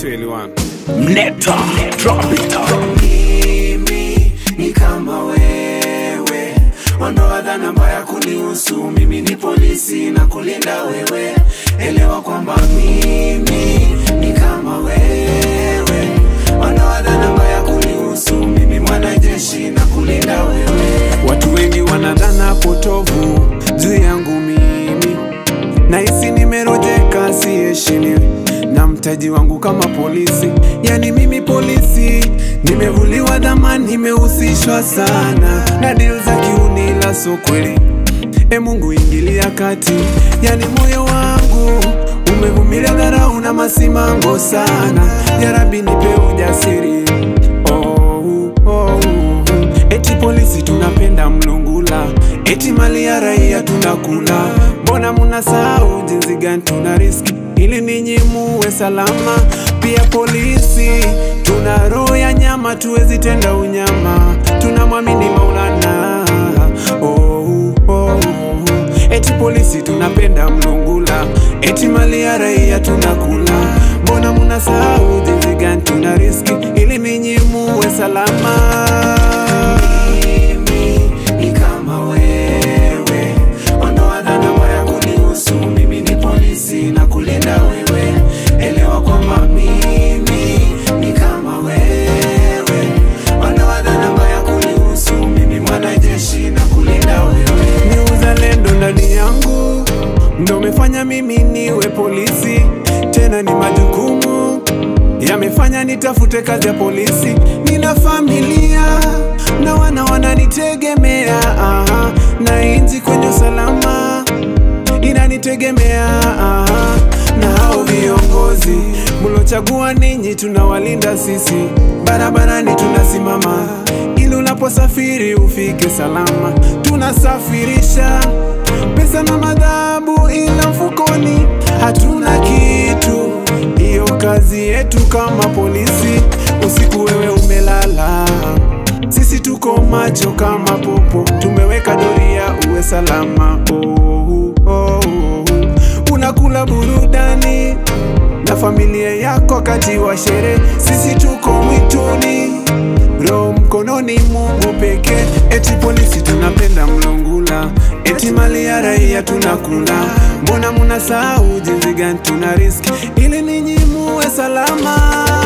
tuelewane. Neta, drop it. mimi ni kama wewe, ondoa dhana mbaya kunihusu. Mimi ni polisi na kulinda wewe, elewa kwamba mimi ni kama wewe, ondoa dhana mbaya kunihusu. Mimi mwanajeshi na kulinda wewe. Watu wengi wanadhana potovu juu yangu mimi, nahisi nimerojeka, siheshimiwi na mtaji wangu kama polisi. Yani mimi polisi, nimevuliwa dhamani, nimehusishwa sana na deal za kiunila, so kweli. E Mungu ingilia kati, yani moyo wangu umevumilia dharau na masimango sana. Ya Rabbi nipe ujasiri oh, oh, eti polisi tunapenda mlungula, eti mali ya raia tunakula. Mbona munasahau jinsi gani tuna riski ili ninyi muwe salama? Pia polisi tuna roho ya nyama, tuwezi tenda unyama, tunamwamini Maulana oh, oh, eti polisi tunapenda mlungula, eti mali ya raia tunakula. Mbona munasahau jinsi gani tuna riski ili ninyi muwe salama? Mimi ni kama wewe, ondoa dhana mbaya kunihusu. Mimi ni polisi na kulinda wewe, elewa kwamba mimi ni kama wewe, ondoa dhana mbaya kunihusu. Mimi mwanajeshi na kulinda wewe, ni uzalendo ndani yangu ndo umefanya mimi niwe polisi, tena ni majukumu yamefanya nitafute kazi ya polisi. Nina familia na wana wananitegemea, aha, na inji kwenye usalama inanitegemea, aha, na hao viongozi mlochagua ninyi, tunawalinda sisi, barabarani tunasimama ili unaposafiri ufike salama. Tunasafirisha pesa na madhabu, ila mfukoni hatuna kitu. Hiyo kazi yetu kama polisi. Usiku wewe umelala, sisi tuko macho kama popo, tumeweka doria uwe salama. Oh, oh, oh. Unakula burudani na familia yako wakati wa sherehe, sisi tuko mwituni roho mkononi, Mungu pekee. Eti polisi tunapenda mlungula, eti mali ya raia tunakula. Mbona munasahau jinsi gani tuna riski ili ninyi muwe salama?